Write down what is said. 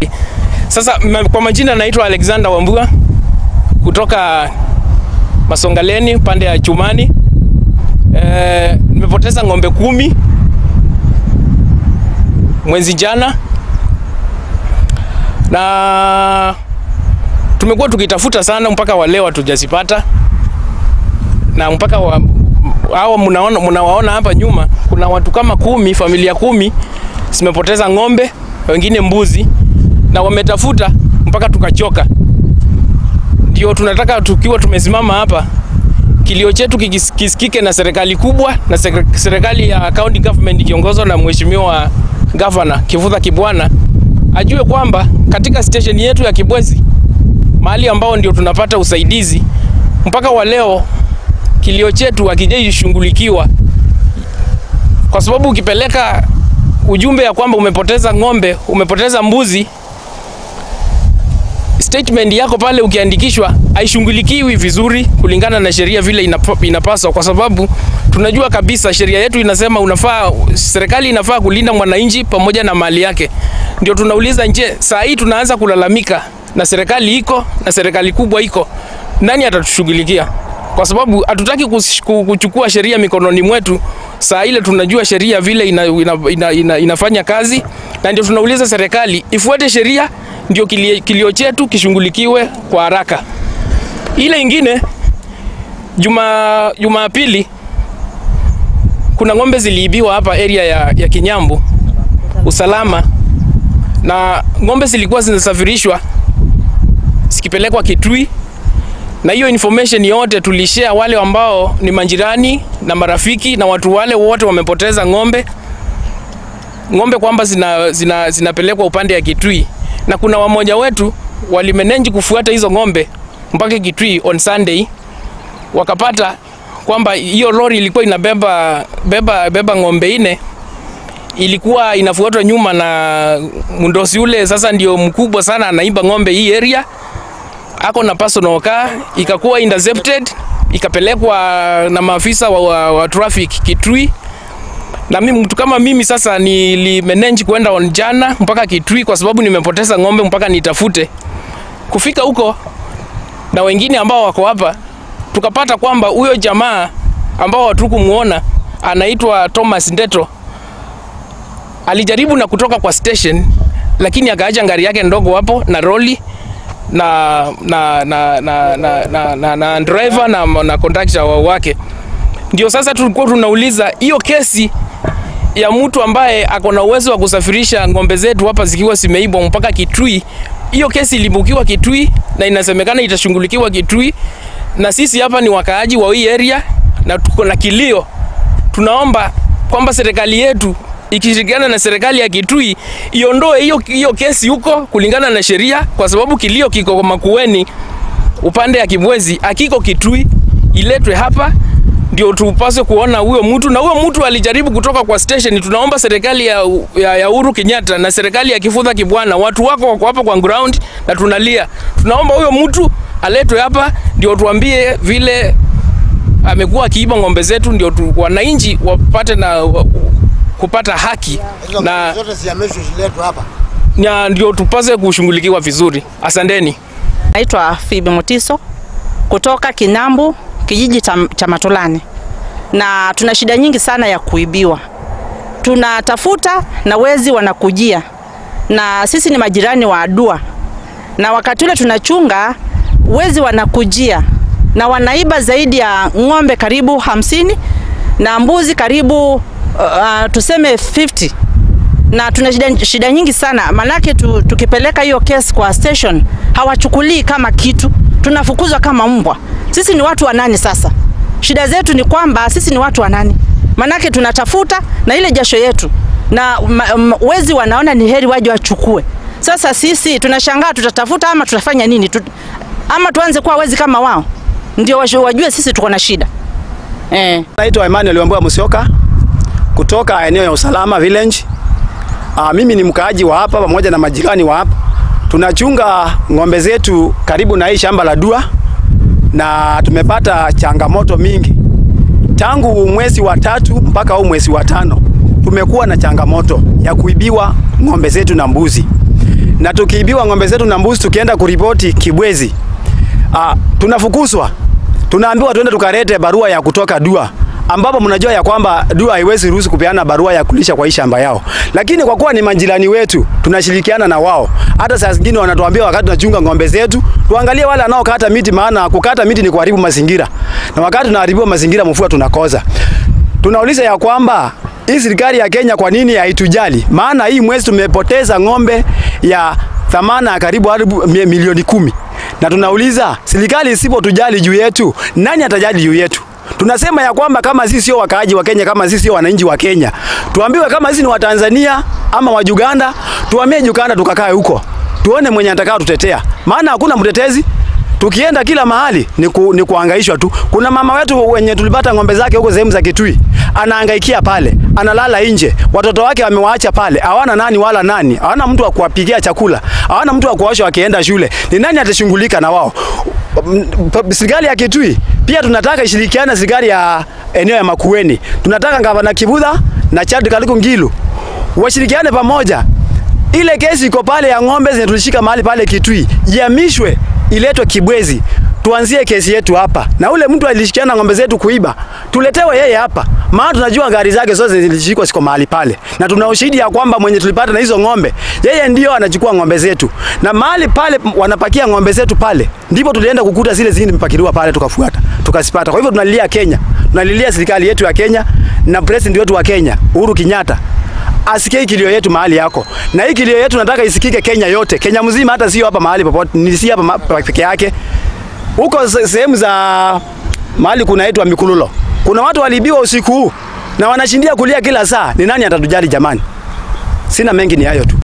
Sasa ma- kwa majina naitwa Alexander Wambua kutoka Masongaleni pande ya Chumani. Eh, nimepoteza ng'ombe kumi mwezi jana na tumekuwa tukitafuta sana mpaka wa leo hatujazipata, na mpaka wa, hao mnaona mnawaona hapa nyuma, kuna watu kama kumi, familia kumi zimepoteza ng'ombe, wengine mbuzi, na wametafuta mpaka tukachoka. Ndio tunataka tukiwa tumesimama hapa, kilio chetu kikis- kisikike na serikali kubwa na sek- serikali ya county government ikiongozwa na mheshimiwa governor Kivutha Kibwana ajue kwamba katika station yetu ya Kibwezi mahali ambao ndio tunapata usaidizi mpaka wa leo kilio chetu hakijashughulikiwa, kwa sababu ukipeleka ujumbe ya kwamba umepoteza ng'ombe, umepoteza mbuzi, statement yako pale ukiandikishwa haishughulikiwi vizuri kulingana na sheria vile inap- inapaswa, kwa sababu tunajua kabisa sheria yetu inasema unafaa, serikali inafaa kulinda mwananchi pamoja na mali yake. Ndio tunauliza nje, saa hii tunaanza kulalamika na serikali iko na serikali kubwa iko, nani atatushughulikia? Kwa sababu hatutaki kus- ku- kuchukua sheria mikononi mwetu saa ile tunajua sheria vile ina, ina, ina, ina, inafanya kazi, na ndio tunauliza serikali ifuate sheria ndio kilio, kilio chetu kishughulikiwe kwa haraka. Ile ingine juma Jumapili kuna ng'ombe ziliibiwa hapa area ya, ya Kinyambu usalama, na ng'ombe zilikuwa zinasafirishwa zikipelekwa Kitui, na hiyo information yote tulishare wale ambao ni majirani na marafiki na watu wale wote wamepoteza ng'ombe ng'ombe kwamba zina, zina, zinapelekwa upande ya Kitui, na kuna wamoja wetu walimanage kufuata hizo ng'ombe mpaka Kitui on Sunday, wakapata kwamba hiyo lori ilikuwa inabeba beba, beba ng'ombe ine ilikuwa inafuatwa nyuma na mndosi ule, sasa ndio mkubwa sana anaiba ng'ombe hii area, ako na personal car, ikakuwa intercepted, ikapelekwa na maafisa wa, wa, wa traffic Kitui na mimi mtu kama mimi sasa nilimanage kwenda on jana mpaka Kitui kwa sababu nimepoteza ng'ombe mpaka nitafute. Kufika huko na wengine ambao wako hapa, tukapata kwamba huyo jamaa ambao hatukumuona anaitwa Thomas Ndeto alijaribu na kutoka kwa station, lakini akaacha gari yake ndogo hapo na roli na na na na na, na, na, na driver na, na conductor wa- wake. Ndio sasa tulikuwa tunauliza hiyo kesi ya mtu ambaye ako na uwezo wa kusafirisha ng'ombe zetu hapa zikiwa zimeibwa mpaka Kitui. Hiyo kesi ilibukiwa Kitui na inasemekana itashughulikiwa Kitui, na sisi hapa ni wakaaji wa hii area na tuko na kilio. Tunaomba kwamba serikali yetu ikishirikiana na serikali ya Kitui iondoe hiyo hiyo kesi huko kulingana na sheria, kwa sababu kilio kiko Makueni upande ya Kibwezi, akiko Kitui, iletwe hapa ndio tupase kuona huyo mtu na huyo mtu alijaribu kutoka kwa station. Tunaomba serikali ya, ya, ya Uhuru Kenyatta na serikali ya Kivutha Kibwana, watu wako wako hapa kwa ground na tunalia, tunaomba huyo mtu aletwe hapa ndio tuambie vile amekuwa akiiba ng'ombe zetu, ndio tu, wananchi wapate na wa, kupata haki Hizo na, ng'ombe zote zihamishwe ziletwe hapa. na ndio tupase kushughulikiwa vizuri. Asanteni. Naitwa Fibi Mutiso kutoka Kinambu, kijiji cha, cha Matolani, na tuna shida nyingi sana ya kuibiwa. Tunatafuta na wezi wanakujia, na sisi ni majirani wa Adua, na wakati ule tunachunga, wezi wanakujia na wanaiba zaidi ya ng'ombe karibu hamsini na mbuzi karibu uh, uh, tuseme 50 na tuna shida, shida nyingi sana manake tu, tukipeleka hiyo kesi kwa station hawachukulii kama kitu, tunafukuzwa kama mbwa. Sisi ni watu wa nani sasa? Shida zetu ni kwamba sisi ni watu wa nani? Manake tunatafuta na ile jasho yetu na ma, m, wezi wanaona ni heri waje wachukue. Sasa sisi tunashangaa tutatafuta ama tutafanya nini? Tut, ama tuanze kuwa wezi kama wao, ndio washu- wajue sisi tuko na shida eh. Naitwa Emmanuel Wambua Musyoka kutoka eneo ya Usalama Village. Aa, mimi ni mkaaji wa hapa pamoja na majirani wa hapa. Tunachunga ng'ombe zetu karibu na hii shamba la Dua na tumepata changamoto mingi tangu mwezi wa tatu mpaka huu mwezi wa tano. Tumekuwa na changamoto ya kuibiwa ng'ombe zetu na mbuzi. na tukiibiwa ng'ombe zetu na mbuzi, tukienda kuripoti Kibwezi, ah, tunafukuzwa, tunaambiwa tuende tukarete barua ya kutoka DUA ambapo mnajua ya kwamba DUA haiwezi ruhusu kupeana barua ya kulisha kwa hii shamba yao, lakini kwa kuwa ni majirani wetu tunashirikiana na wao. Hata saa zingine wanatuambia wakati tunachunga ng'ombe zetu tuangalie wale wanaokata miti, maana kukata miti ni kuharibu mazingira, na wakati tunaharibu mazingira mvua tunakosa. Tunauliza ya kwamba hii serikali ya Kenya kwa nini haitujali? Maana hii mwezi tumepoteza ng'ombe ya thamana ya karibu haribu milioni kumi, na tunauliza serikali isipotujali juu yetu, nani atajali juu yetu? Tunasema ya kwamba kama sisi sio wakaaji wa Kenya, kama sisi sio wananchi wa Kenya, tuambiwe kama sisi ni wa Tanzania ama wa Uganda, tuhamie Uganda tukakae huko, tuone mwenye atakao tutetea, maana hakuna mtetezi. Tukienda kila mahali ni, ku, ni kuhangaishwa tu. Kuna mama wetu wenye tulipata ng'ombe zake huko sehemu za Kitui, anahangaikia pale, analala nje, watoto wake wamewaacha pale, hawana nani wala nani, hawana mtu wa kuwapikia chakula, hawana mtu wa kuwasha wakienda shule. Ni nani atashughulika na wao? Serikali ya Kitui pia tunataka ishirikiane na serikali ya eneo ya Makueni. Tunataka gavana Kibudha na Chad Kaliku Ngilu washirikiane pamoja. Ile kesi iko pale ya ng'ombe zenye tulishika mahali pale Kitui ihamishwe iletwe Kibwezi, tuanzie kesi yetu hapa, na ule mtu alishikiana ng'ombe zetu kuiba tuletewe yeye hapa, maana tunajua gari zake zote zilishikwa siko mahali pale, na tuna ushahidi ya kwamba mwenye tulipata na hizo ng'ombe yeye ndio anachukua ng'ombe zetu, na mahali pale wanapakia ng'ombe zetu pale, ndipo tulienda kukuta zile zingine mpakiliwa pale, tukafuata tukasipata. Kwa hivyo tunalilia Kenya, tunalilia serikali yetu ya Kenya na president wetu wa Kenya Uhuru Kenyatta asikie kilio yetu mahali yako, na hii kilio yetu nataka isikike Kenya yote, Kenya mzima, hata sio hapa mahali popote, ni si hapa peke yake, huko sehemu za mahali kunaitwa Mikululo, kuna watu waliibiwa usiku huu na wanashindia kulia kila saa. Ni nani atatujali jamani? Sina mengi, ni hayo tu.